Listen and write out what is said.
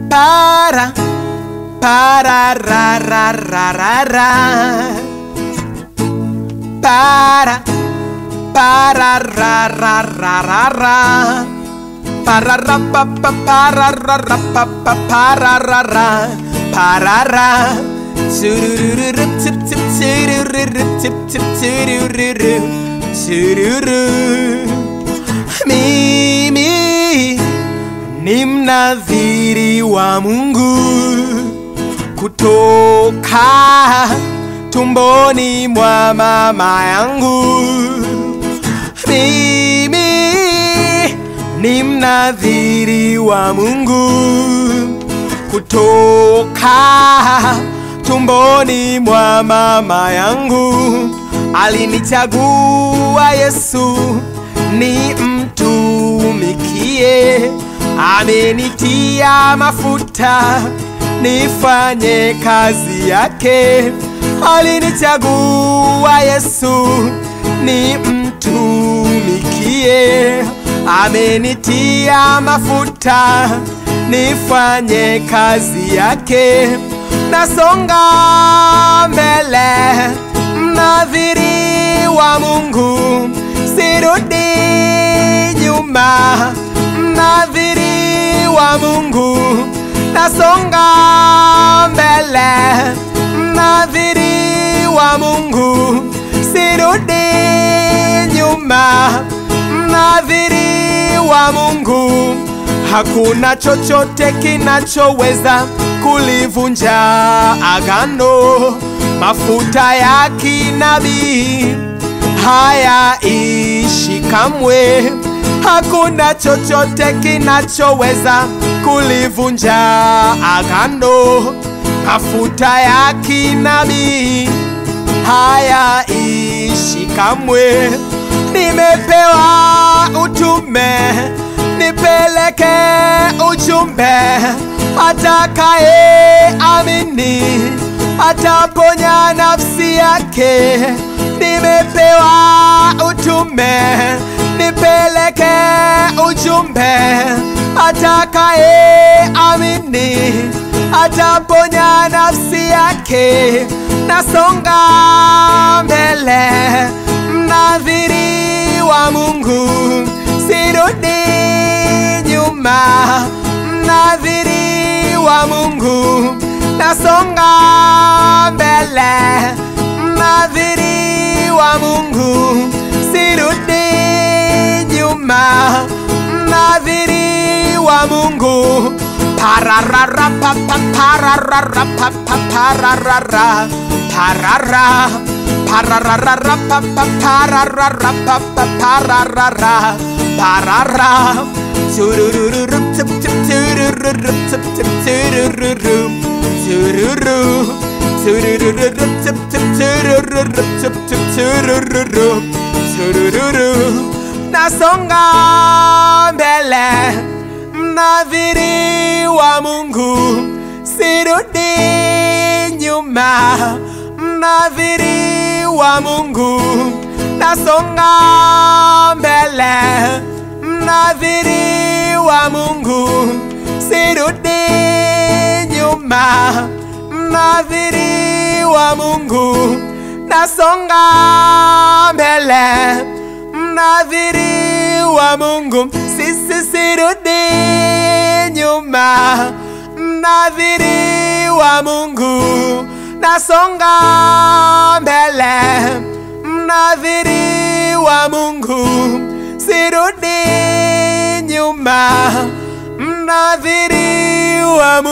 para para ra ra ra ra ra para para ra ra ra ra ra para ra pa pa para ra ra pa pa para ra ra para ra surururu tip tip surururu tip tip surururu sururu mimi ni mnadhiri wa Mungu kutoka tumboni mwa mama yangu. Mimi ni mnadhiri wa Mungu kutoka tumboni mwa mama yangu. Alinichagua Yesu ni mtumikie, amenitia mafuta nifanye kazi yake. Alinichagua Yesu ni mtumikie, amenitia mafuta nifanye kazi yake. Nasonga mbele, mnadhiri wa Mungu, sirudi nyuma, mnadhiri wa Mungu, nasonga mbele, mnadhiri wa Mungu, sirudi nyuma, mnadhiri wa Mungu, hakuna chochote kinachoweza kulivunja agano. Mafuta ya kinabii hayaishi kamwe, hakuna chochote kinachoweza kulivunja agano. Mafuta ya kinabii hayaishi kamwe. Nimepewa utume nipeleke ujumbe, atakaye amini ataponya nafsi yake. Nimepewa utume nipeleke ujumbe, atakaye amini ataponya nafsi yake. Nasonga mbele, mnadhiri wa Mungu, sirudi nyuma, mnadhiri wa Mungu, nasonga mbele, mnadhiri wa Mungu, sirudi nyuma, mnadhiri wa Mungu, pararara pa pa pararara pa pa pararara parara pararara pa pa pararara pa pa pararara parara surururu tip tip surururu tip tip surururu sururu surururu tip tip surururu tip tip surururu surururu nasonga mbele mnadhiri wa Mungu sirudi nyuma mnadhiri wa Mungu nasonga mbele mnadhiri wa Mungu sirudi nyuma mnadhiri wa Mungu nasonga mbele mnadhiri wa Mungu sisi sirudi nyuma mnadhiri wa Mungu nasonga mbele mnadhiri wa Mungu sirudi nyuma mnadhiri wa Mungu